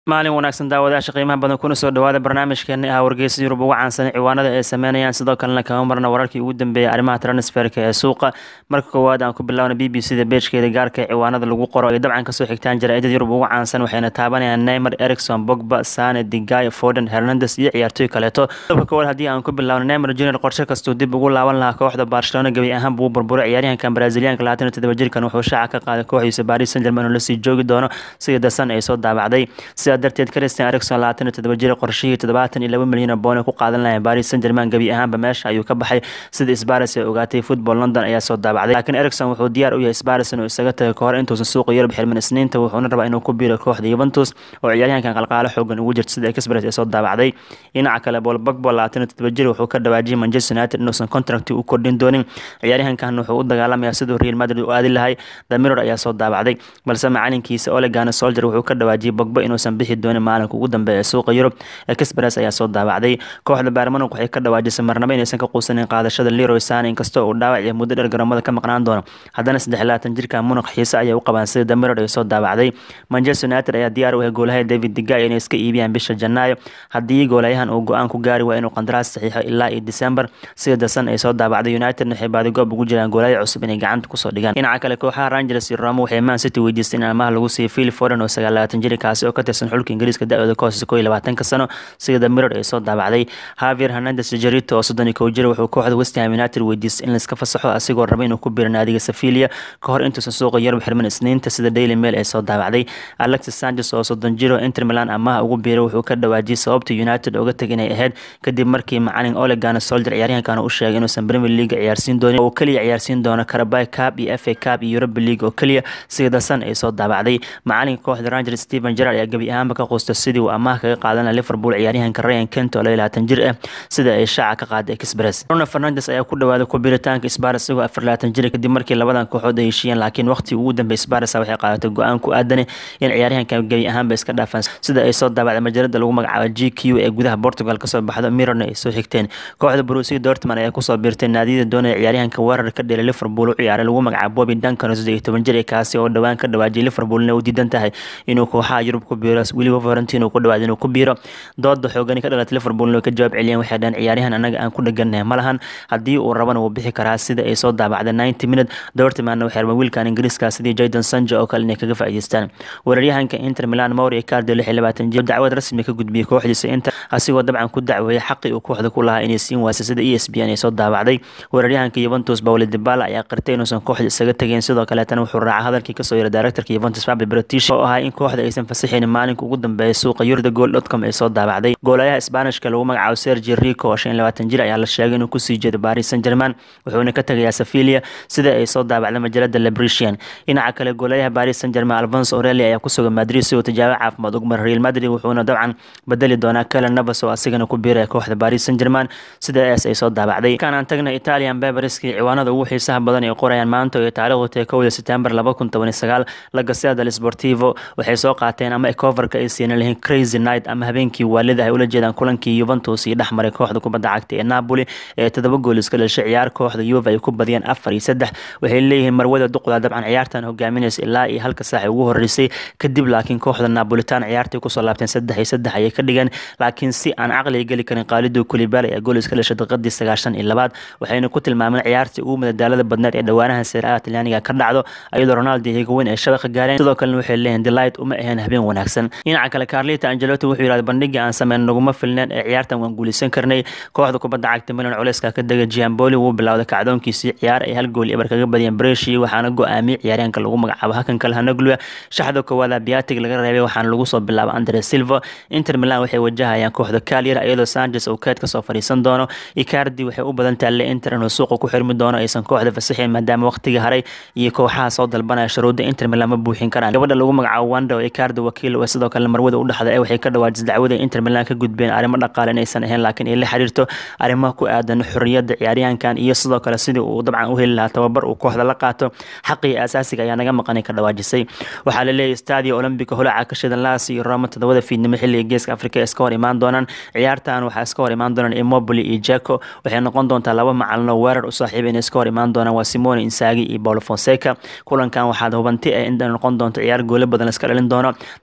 maalin wanaagsan daawadayaasha qiimaha badan kuna soo dhawaada barnaamijkeeni ah wargeysa yurub ugu caansan ciwaanada ay sameynayaan sidoo kalena kama marna wararkii ugu dambeeyay arrimaha transferka ee suuqa marka koowaad aan ku bilaawna b b c da beejkeeda gaarka ee ciwaanada lagu qoro ay dabcan kasoo xigtaan jaraa'idada yurub ugu caansan waxayna taabanayaan neymar ericson bogba sane digay foden hernandes iyo ciyaartooy kaleeto dabka koowaad haddii aan ku bilaawno neymar junior qorshe kastuu dib ugu laaban lahaa kooxda barcelona gebi ahaan buu burburay ciyaaryahankan braziliyaanka labaatan iyo todoba jirkan wuxuu shaaca ka qaaday kooxdiisa paris saint germain oo lasii joogi doono sida dasan ay soo daabacday sidaa darteed christian ericson labaatan iyo todoba jir qorshihii toddobaatan iyo laba milyan oo boon ay ku qaadan lahayn paris saint germain gebi ahaanba meesha ayuu ka baxay sida sbaris ay ogaatay football london ayaa soo daabacday laakiin ericson wuxuu diyaar u yahay sbaris inuu isaga tagay kahor intuusan suuqa yurub xirmin isniinta wuxuuna rabaa inuu ku biiro kooxda yuventus oo ciyaaryahankan qalqaalo xoogan ugu jirta sida express ay soo daabacday dhinaca kale bool bagbo labaatan iyo todoba jir wuxuu ka dhawaajiyay manchester united inuusan contract u kordhin doonin ciyaaryahankan wuxuu u dagaalamayaa siduu real madrid u aadi lahay the mirror ayaa soo daabacday balse macalinkiisa olegana soldier wuxuu ka dhawaajiyay bogbo inuusan bixi doonin maalinka ugu dambeeya ee suuqa yurub express ayaa soo daabacday kooxda baarmanuk waxay ka dhawaajisay marnabo inaysan ka quusanin qaadashada leroy sane inkastoo uu dhaawac iyo muddo dheer garoomada ka maqnaan doono haddana saddex labaatan jirka munuq xiise ayay u qabaan sida damiror ay soo daabacday manchester united ayaa diyaar u ah goolaha david digay inay iska iibiyaan bisha janaayo haddii goolayahan uu go-aan ku gaari waa inuu qandaraas saxiixo ilaa iyo december sida dasan ay soo daabacday united waxay baadigoob ugu jiraan goolaya cusub inay gacanta kusoo dhigaan dhinaca kale kooxaha rangers iyo roma waxay man city weydiistay in amaha lagu siiyo phil foden oo sagaal labaatan jiri kaasi oo ka tirsan xulka ingiriiska da-ooda ka hooseysa koo iyo labaatanka sano sida mirror ay soo daabacday javier hernandes jarito oo soddon iyo kow jir wuxuu kooxda westham united weydiistay in laiska fasaxo asigoo raba inuu ku biro naadiga sevilia ka hor intuusan suuqa yurub xirmin isniinta sida daily mail ay soo daabacday alexis sanchez oo soddon jiro inter milan amaha ugu biiray wuxuu ka dhawaajiyay sababta united oga tag inay ahayd kadib markii macalin olegana soldier ciyaaryahankan u sheegay inuusan premier league ciyaarsiin doonin oo keliya ciyaarsiin doono carabay cup iyo fa cup iyo europa league oo keliya sida dasan ay soo daabacday macalinka kooxda ranger stephen gerard ayaa gebi ahaanba ka quusta sidii uu amaah kaga qaadanaya liverpool ciyaaryahanka ryan kent oo labaatan jir ah sida ay shaaca ka qaaday express bruno fernandes ayaa ku dhawaaday ku biritaanka sparis isagoo afar labaatan jir kadib markii labadan kooxood ay heshiiyeen laakiin waqti ugu dambeey sparis waxay qaadatay go-aan ku aadan in ciyaaryahankan gebi ahaanba iska dhaafaan sida ay soo daabacday majalada lagu magacaabo g q ee gudaha portugal kasoo baxdo mirrorna ay soo xigteen kooxda brusi dortmund ayaa kusoo biirtay naadiyada doonaya ciyaaryahanka weerar ka dhelay liverpool u ciyaaray lagu magacaabo bobby duncan oo saddeed iyo toban jir ee kaasi oo dhowaan ka dhawaajiyay liverpoolna u diidan tahay inuu kooxaha yurub ku biiro weliba valentino ku dhawaad inuu ku biiro dooda xoogani ka dhalatay liverpool way ka jawaab celiyeen waxay dhaheen ciyaaryahan anaga aan ku dheganahay ma lahan haddii uu rabana wuu bixi karaa sida ay soo daabacday ninety minute dortmundna waxay rabeen wiilkan ingiriiska sidii jayden sanjo oo kale inay kaga faa'iideystaan weeraryahanka inter milan mauri icardi lix iyo labaatan jir dacwad rasmi ka gudbiyey kooxdiisa inter asigoo dabcan ku dacweeyay xaqii uu kooxda ku lahaa inay siin waasay sida e s b n ay soo daabacday weeraryahanka yuventus pauli dibala ayaa qirtay inuusan kooxda isaga tegeyn sidoo kaleetana wuxuu raacay hadalkii kasoo yara directorka yuventus fabi british oo ahaa in kooxda aysan fasaxaynin maalinka ugu dambeeya suuqa yurda gool dotcom ay soo daabacday goolayaha isbaanishka lagu magacaabo sergi rico oo shan iyo labaatan jir ayaa la sheegay inuu kusii jeedo paris saint germain wuxuuna ka tegayaa sevilia sida ay soo daabacday majalada lebrician dhinaca kale goolayaha paris saint germain alfonso oreli ayaa ku sugan madrid si uu tijaabo caafimaad ugu mara real madrid wuxuuna dabcan bedeli doonaa kelen navas oo asigana ku biiraya kooxda paris saint germain sidaas ay soo daabacday kan aan tagna italian beberiski ciwaanada ugu xiisaha badan ay qorayaan maanta oo taariikhdu tahay kowda september laba kun toban iyo sagaal la gasea del sportivo waxay soo qaateen ama coverka ay siina lahayn crazy night ama habeenkii waalida ay ula jeedaan kulankii yuventus iyo dhexmaray kooxda kubadda cagta ee napoli ee todoba gool iska dhashay ciyaar kooxda yuve ay ku badiyeen afar iyo saddex waxay leeyihiin marwada duqda dabcan ciyaartan hogaaminaysa ilaa iyo halka saac ugu horeysay kadib laakiin kooxda napolitan ciyaartay kusoo laabteen saddex iyo saddex ayay ka dhigeen laakiin si aan caqliga geli karin qaalido kulibal ayaa gool iska dhashay daqiiqadii sagaashan iyo labaad waxayna ku tilmaameen ciyaartii ugu madadaalada badneed ee dhowaanaha seeraha talyaaniga ka dhacdo iyadoo ronaldo iyo higoweyn ay shabaqa gaareen sidoo kalena waxay leeyihin delight uma aheen habeen wanaagsan dhinaca kale carlita angelotti wuxuu yidhahda bandhigii aan sameyn naguma filneen ee ciyaartan waan guulaysan karnay kooxda kubadda cagta milan culeyska ka dega giamboli wuu bilowday kacdoonkiisii ciyaar ay hal gool ebar kaga badiyeen breshi waxaana go-aamiyey ciyaaryahanka lagu magacaabo hakan kale hanagluya shaxda koowaada biatig laga reebay waxaana lagu soo bilaabay andre silva inter milan waxay wajahayaan kooxda kalyar iyadoo sanchez uu keed kasoo fadhiisan doono icardi waxay u badan tahay le inter inuu suuqa ku xirmi doono aysan kooxda fasaxin maadaama waqtiga haray iyo kooxaha soo dalbanaya shuruudda inter milan ma buuxin karaan gabadha lagu magacaabo wanda oo icardi wakiil oo sidoo kale marwada u dhaxda waxay ka dhawaajisay dacwada inter milan ka gudbeen arrimo dhaqaale inaysan ahayn laakiin ay la xiriirto arrimaha ku aadan xorriyadda ciyaaryahankan iyo sidoo kale sidii uu dabcan u heli lahaa tababar uu kooxda la qaato xaqii asaasiga ayaa naga maqanay ka dhawaajisay waxaa la leeyahay stadio olombica holaca ka shidan laas iyo roma todobada fiidnimo xilliga geeska afrika ee iska hor imaan doonaan ciyaartan waxaa iska hor imaan doonaan immobili iyo jaco waxay noqon doontaa laba macalino weerar u saaxiiba inay iska hor imaan doonaan waa simone insagi iyo paulo fonseca kulankan waxaad hubanti ah in noqon doonto ciyaar goolo badan iska dhalin doono derbi dalla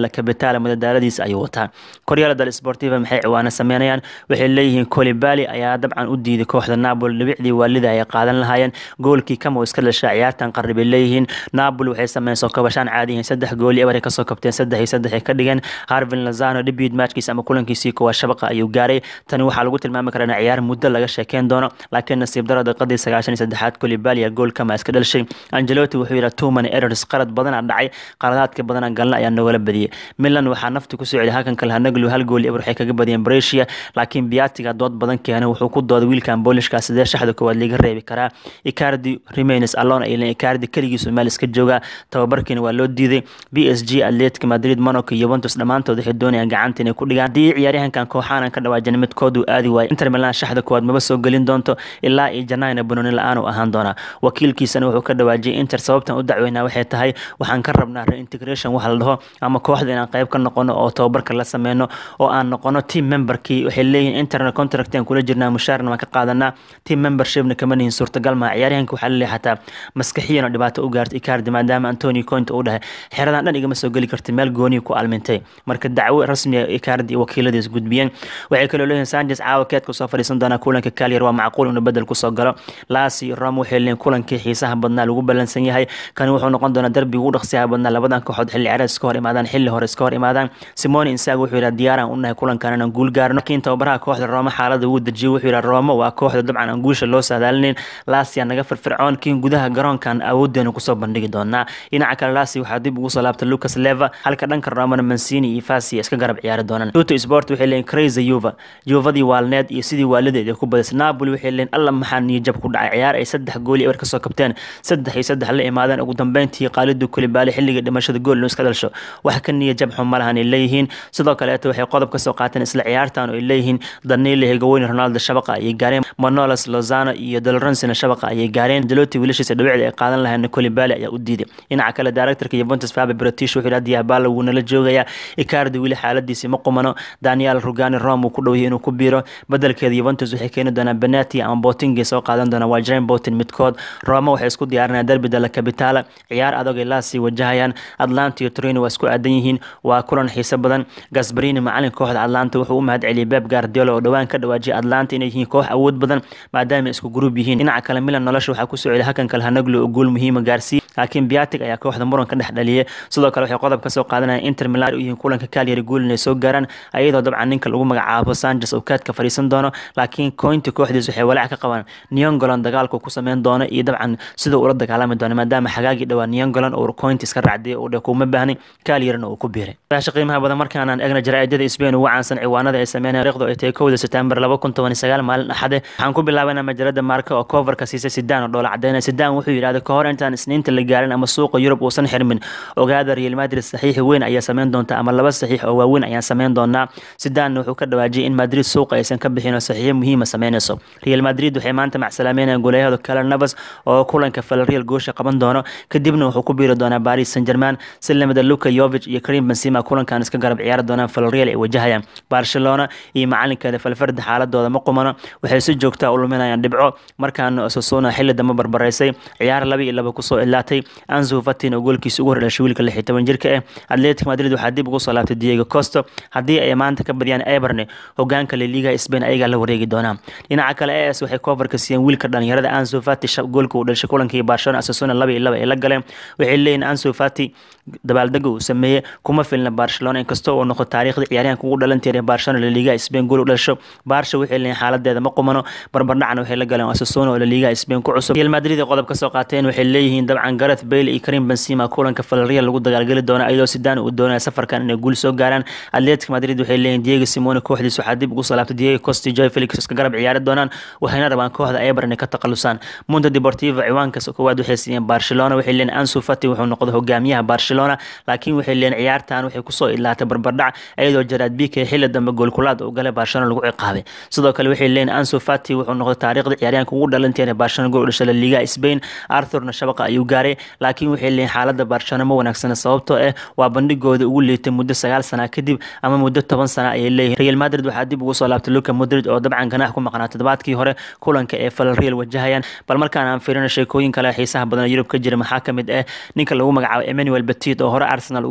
la kabitaala madadaaladiisa ayuu wataa koryaala dal sportiva maxay ciwaano sameynayaan waxay leeyihiin colibali ayaa dabcan u diiday kooxda napoli dhibicdii waalida ay qaadan lahaayeen goolkii kama iska dhashaa ciyaartan qarri bay leeyihiin napoli waxay sameeyeen soo kabashaan caadiyihiin saddex gooli eber ay kasoo kabteen saddex iyo saddex ay ka dhigeen harvin lazano debut matchkiisa ama kulankiisii koowaad shabaqa ayuu gaaray tani waxaa lagu tilmaami karaa in ciyaar muddo laga sheekeyn doono laakiin nasiib daro daqiiqadii sagaashan iyo saddexaad colibalia gool kama iska dhalishay angelotti wuxuu yidhi two many errors qalad badanaa dhacay qaladaadka badanaa galna ayaa nogala badiyey milan waxaa nafti kusoo celi halkan kale hanaglu hal gool eber waxay kaga badiyeen brescia laakiin biatiga dood badan keenay wuxuu ku dooday wiilkan boolishkaa sidee shaxda koowaad laga reebi karaa icardi remains alone ay leen icardi keligiisu meel iska jooga tababarkiina waa loo diiday b s g atletic madrid monaco iyo yuventus dhammaantood waxay doonayaan gacanta inay ku dhigaan haddii ciyaaryahankan kooxaanan ka dhawaajin midkoodu aadi waayo inter milan shaxda koowaad maba soo gelin doonto ilaa iyo janayna banooni la-aan u ahaan doonaa wakiilkiisana wuxuu ka dhawaajiyay inter sababtan u dacweynaa waxay tahay waxaan ka rabnaa reintegration waxa la dhaho ama kooxda inaan qayb ka noqono oo tababarka la sameyno oo aan noqono team memberkii waxay leeyihin internet contract aan kula jirnaa mushaarna waan ka qaadanaa team membershipna kama nihin suurtagal maa ciyaaryahanka waxaa laleeyahay xataa maskaxiyan oo dhibaato u gaarta icardi maadaama antonio conte uu dhahay xeradan dhan igama soo geli karta meel gooniya ku almintay marka dacwo rasmiga icardi iyo wakiiladiis gudbiyeen waxay kaloo leeyihin sanchez caawa keedka soo fadhiisan doonaa kulanka kalyar waa macquul inuu bedel kusoo galo laasi rom waxay leeyihin kulankii xiisaha badnaa lagu ballansan yahay kani wuxuu noqon doonaa derbiga ugu dhaqsiyaha badnaa labadan kooxood xilli ciyaareed iska hor imaadaan xilli hore iska hor imaadaan simone insaag wuxuu yidhaha diyaaraan u nahay kulankan inaan guul gaarno laakiin tababaraha kooxda rooma xaalada wuu dejiyey wuxuu yidhaha rooma waa kooxda dabcan aan guusha loo saadaalinayn laasi naga firfircoon kiin gudaha garoonkan awoodeenu kusoo bandhigi doonaa dhinaca kale laasi waxaa dib ugu soo laabtay lucas leva halka dhanka roomana mancini iyo fasi iska garab ciyaari doonaan tuto sport waxay leeyihin crazy yuva yuvadii waalneed iyo sidii waalideed ay ku badisay napoli waxay leeyihin alla maxaa niyajab ku dhacay ciyaar ay saddex gooli eber kasoo kabteen saddex iyo saddex la imaadeen ugu dambeyntii qaalidu kulibaali xilliga dhimashada gool inuu iska dhalisho wax ka niyajab xun ma lahan ay leeyihiin sidoo kaleeto waxay qodob kasoo qaateen isla ciyaartan oo ay leeyihiin danile hegaweyne ronaldo shabaqa ayay gaareen manolas lozano iyo dolorensina shabaqa ayay gaareen deloti wiilashiisa dhawicda ay qaadan lahayn colibali ayaa u diiday dhinaca kale directorka yuventus fabe british wuxuu yidhaha diabalo wuu nala joogayaa icardi wili xaaladiisi ma qumano daniel rugani rome uu ku dhowyahay inuu ku biiro bedelkeeda yuventus waxay keeni doonaan benati ama botingi soo qaadan doonaan waa jaren botin midkood roma waxay isku diyaarinayaan derbi della capitala ciyaar adag ay laasii wajahayaan atlanta iyo torino waa isku aadan yihiin waa kulan xiiso badan gasbarini macalin kooxda atlanta wuxuu u mahad celiyay beb guardiola oo dhowaan ka dhawaajiyay atlanta inay yihiin koox awood badan maadaama isku gruub yihiin dhinaca kale milan nolosha waxaa kusoo celiya hakan kale hanaglo oo guul muhiima gaarsiiy laakiin biatic ayaa kooxda muran ka dhex dhaliyay sidoo kale waxay qodob kasoo qaadanayaan inter milan u yihiin kulanka kalyari guul inay soo gaaraan ayadoo dabcan ninka lagu magacaabo sanchez oo kaadka fadhiisan doono laakiin cointi kooxdiis waxay walaac ka qabaan neongolan dagaalku ku sameyn doono iyo dabcan siduu ula dagaalami doono maadaama xagaagii dhawaa neongolan oo cointi iska raacday oo dhe kuma baahnin kalyarina uu ku biiray daasha qiimaha badan markaanaan egna jaraa'idada spain ugu caansan ciwaanada ay sameynayaan riiqdu ay tahay kowda september laba kun toban iyo sagaal maalin axade waxaan ku bilaabanaa majalada marka oo coverka siisay sidaan oo dhoola cadeynaya sidaan wuxuu yidhahday kahor intaan isniinta la gaarin ama suuqa yurub uusan xirmin ogaada real madrid saxiix weyn ayaa sameyn doonta ama laba saxiix oo waaweyn ayaan sameyn doonaa sidaanna wuxuu ka dhawaajiyay in madrid suuqa aysan ka bixin oo saxiixyo muhiima sameynayso real madrid waxay maanta macsalaameynayaan goleeyahooda kale navas oo kulanka falreal goosha qaban doono kadibna wuxuu ku biiri doonaa paris saint german si lamida luka yovich iyo karim benzema kulankan iska garab ciyaari doonaan falreal ay wajahayaan barcelona iyo macalinkeeda falfarda xaaladooda ma qumano waxay si joogtaa u luminayaan dhibco markaana osasuna xilli dambe barbaraysay ciyaar laba iyo laba kusoo ilaatay anzu fatin oo goolkiisa ugu hordhashay wiilka lix iyo toban jirka ah atletic madrid waxaa dib ugu soo laabtay diego costo haddii ay maanta ka badiyaan eberne hogaanka laliga spain ayagaa la wareegi doonaa dhinaca kale as waxay coverka siiyeen wiilka dhalinyarada anzu fati goolka uu dhashay kulankii barcelona asasuna laba iyo laba ay la galeen waxay leeyihin anzu fati dabaaldega uu sameeyey kuma filna barcelona inkastoo uu noqdo taariikhda ciyaaryahanka ugu dhalanteeda barcelona laliga spain gool u dhasho barsha waxay leeyihin xaaladeeda ma qumano barbardhacna waxay la galeen asasuna oo laliga spain ku cusub real madrid ee qodob ka soo qaateen waxay leeyihiin dabcan gareth bale iyo karim benzema kulanka falreal lagu dagaalgeli doono iyadoo sidaan uu doonaya safarkan inay guul soo gaaraan atletic madrid waxay leeyihin diego simone kooxdiis waxaa dib ugu soo laabtay diego costi joy felix iska garab ciyaari doonaan waxayna rabaan kooxda eber inay ka takhalusaan munta deportiva ciwaankaas koowaad waxay siiyeen barcelona waxay leeyihin ansu fati wuxuu noqday hogaamiyaha barcelona laakiin waxay leeyihin ciyaartan waxay kusoo ilaatay barbardhac iyadoo jaraad bike xilli dambe goolkulaad uu galay barcelona lagu ciqaabay sidoo kale waxay leeyihin ansu fati wuxuu noqday taariikhda ciyaaryahanka ugu dhalanteena barcelona gool u dhashay la liga spain arthurna shabaqa ayuu gaaray laakiin waxay leeyihin xaalada barcelona ma wanaagsana sababtoo ah waa bandhigooda ugu liitay muddo sagaal sana kadib ama muddo toban sana ayay leeyihin real madrid waxaa dib ugu soo laabtay luka madrid oo dabcan ganaax ku maqnaa toddobaadkii hore kulanka ee falreal wajahayaan bal markaan aan fiirino sheekooyin kale xiisaha badan yurub ka jira maxaa ka mid ah ninka lagu magacaabo emmanuel petit oo hore arsenal ugu soo ciyaaray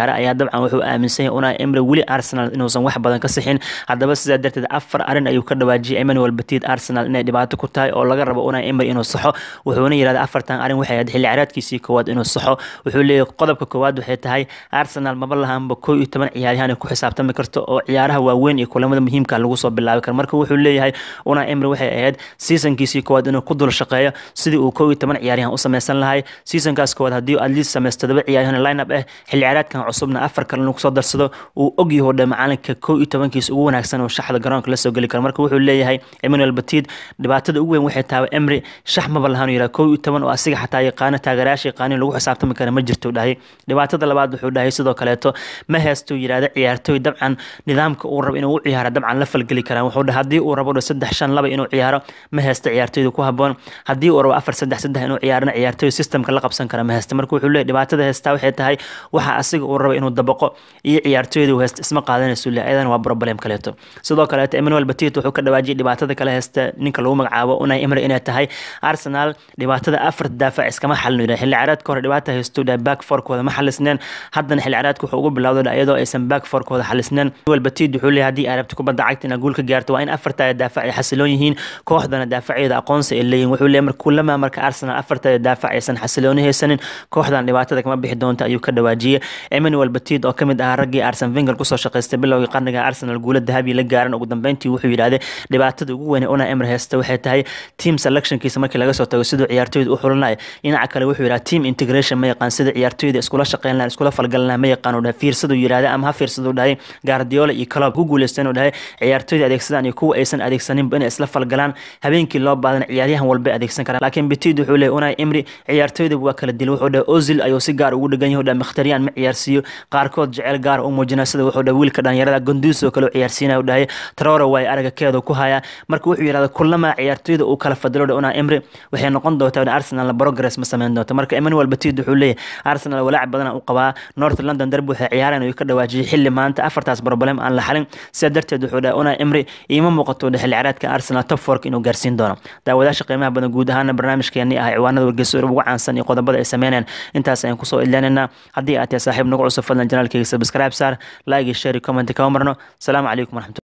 saara ayaa dabcan wuxuu aaminsan yahay unai emre weli arsenal inuusan wax badan ka sixin haddaba sidaa darteed afar arrin ayuu ka dhawaajiyay emmanuel batid arsenal inay dhibaato ku tahay oo laga rabo unai emre inuu saxo wuxuuna yidhahda afartan arrin waxay ahayd xilli ciyaareedkiisii koowaad inuu saxo wuxuu leeyahay qodobka koowaad waxay tahay arsenal maba lahaanba koo iyo toban ciyaaryahan ay ku xisaabtami karto oo ciyaaraha waaweyn iyo kulamada muhiimka lagu soo bilaabi karo marka wuxuu leeyahay unai emre waxay ahayd seasonkiisii koowaad inuu ku dul shaqeeyo sidii uu koo iyo toban ciyaaryahan u sameysan lahay seasonkaas koowaad haddii at least sameysto todoba ciyaaryahan line up ah xilli ciyaareedkan cusubna afar kale inuu kusoo darsado uu ogyaho dhe macalinka koo iyo tobankiisa ugu wanaagsan oo shaxda garoonka lasoo geli karo marka wuxuu leeyahay emmanuel batid dhibaatada ugu weyn waxay tahay emre shax maba lahaan yidhaha koo iyo toban oo asiga xataa yaqaano taageerayaasha yaqaanin lagu xisaabtami kara ma jirto dhahay dhibaatada labaad wuxuu dhahay sidoo kaleeto ma heesto yidhahda ciyaartooy dabcan nidaamka uu rabo inuu u ciyaaro dabcan la falgeli karaan wuxuu dhahay haddii uu rabo saddex shan laba inuu ciyaaro ma heesta ciyaartooyda ku haboon haddii uu rabo afar saddex saddex inuu ciyaarana ciyaartooy systemka la qabsan kara ma heesta marka wuxuu leeyahy dhibaatada heestaa waxay tahay waxa asiga uu rabo inuu dabaqo iyo ciyaartooyda uu heesta isma qaadanayso le ayadan waa problem kaleeto sidoo kaleeto emmanuel batit wuxuu ka dhawaajiyay dhibaatada kale heesta ninka lagu magacaabo unai emre inay tahay arsenal dhibaatada afar daafac iskama xalin yidhaha xilli ciyaareedka hore dhibaata haysto dhahay back forkooda ma xalisneen haddana xilli ciyaareedka wuxuu ugu bilowday iyadoo aysan back forkooda xalisneen emmanuel batit wuxuu leeyahay haddii ay rabto kubadda cagta inaad guul ka gaarto waa in afartaa daafac ay xasiloon yihiin kooxdana daafacyada aqoonsi ay leeyihin wuxuu leeyahay marka kulama marka arsenal afartaa daafac aysan xasilooni haysanin kooxdan dhibaatada kama bixi doonta ayuu ka dhawaajiyey emmanuel batit oo kamid ahaa raggii arsen wenger kusoo shaqaystay bilowgii qarniga arsenal guula dahabi la gaaran ugu dambeyntii wuxuu yidhahday dhibaatada ugu weyn una emre heysta waxay tahay team selectionkiisa markii laga soo tago siduu ciyaartooyda u xulanayo dhinaca kale wuxuu yidhaha team integration ma yaqaan sida ciyaartooyda iskula shaqeyn lahan iskula falgalan lahan ma yaqaan uu dhahay fiirsaduu yidhahday ama ha fiirsaduu dhahay guardiola iyo club ku guuleysteen uu dhahay ciyaartooyda adeegsadaan iyo kuwa aysan adeegsaninba inay isla falgalaan habeenkii loo baadana ciyaaryahan walba adeegsan karaan laakiin bitid wuxuu leeyahy unai emri ciyaartooyda waa kala dil wuxuu dhahay ozil ayuu si gaar ugu dhegan yahay dhahay mkhtariyan ma ciyaarsiiyo qaarkood jecel gaar u muujinaa sida wuxuu dhahay wiilka dhalinyarada gonduus oo kale u ciyaarsiinaya u dhahay traore waay araga keedu ku haya marka wuxuu yidhahda kulama ciyaartooyda uu kala fadilo dhahay unai emri waxay noqon doontaa in arsenal progress ma sameyn doonto marka emmanuel batid wuxuu leeyahay arsenal walaac badan u qabaa north london derby waxay ciyaareen ayuu ka dhawaajiyay xilli maanta afartaas problem aan la xalin sidaa darteed wuxuu dhahay unai emri iima muuqato xilli ciyaareedka arsenal top fork inuu gaarsiin doono daawadaasha qiimaha badan guud ahaana barnaamijkeenii ah ciwaanada wargeyso ugu caansan iyo qodobada ay sameynayaan intaas ayaan kusoo ilaaninaa haddii aad tahay saaxiib nagu cusub fadlan janaalkeyga subscribe saar like iyo share iyo comment kama marno asalaamu calaykum waraxmatu